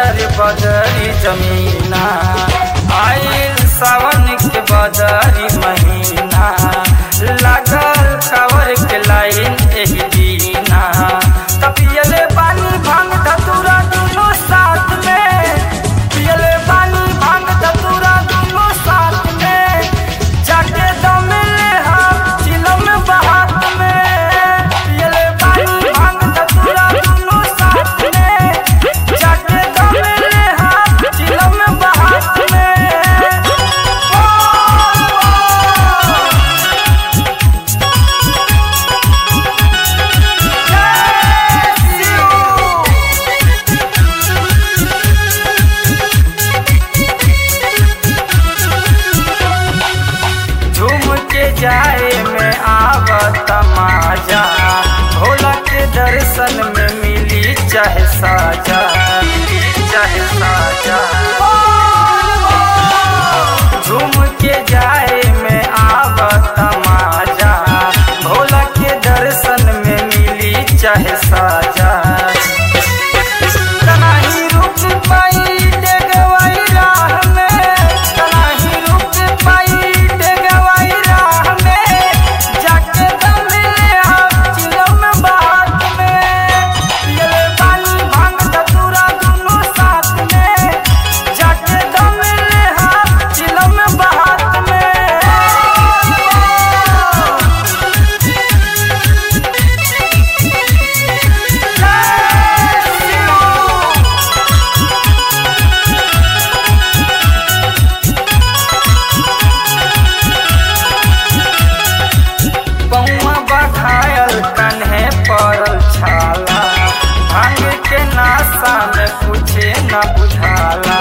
तर बदरी जमीना आइल सावन के बदरी महीना लागल कावर के लाइन एही दीना तपियले पानी भांग धतूरा दुनो साथ में पियले पानी भांग धतूरा दुनो साथ में जाके दम ले हम चिलम बहात में पियले पानी भांग धतूरा दुनो साथ में जाके दम ले हम चिलम बहात में ओ, जय शिव झूम के जाए में आवत माजा भोला के दर्शन में मिली चाहे साजा मिली चाहे साजा झूम के जाए में आवत माजा भोला के दर्शन में मिली चाहे साजा कनाही रुक पाई डेगवाई राह में कनाही रुक पाई डेगवाई राह में जाके दम ले हम चिलम बात में पियले पानी भांग धतूरा दुनो साथ में जाके दम ले हम चिलम बात में पौआ बघायल कन्हे पड़ल छाला भांग के नासा में कुछ न बुझाला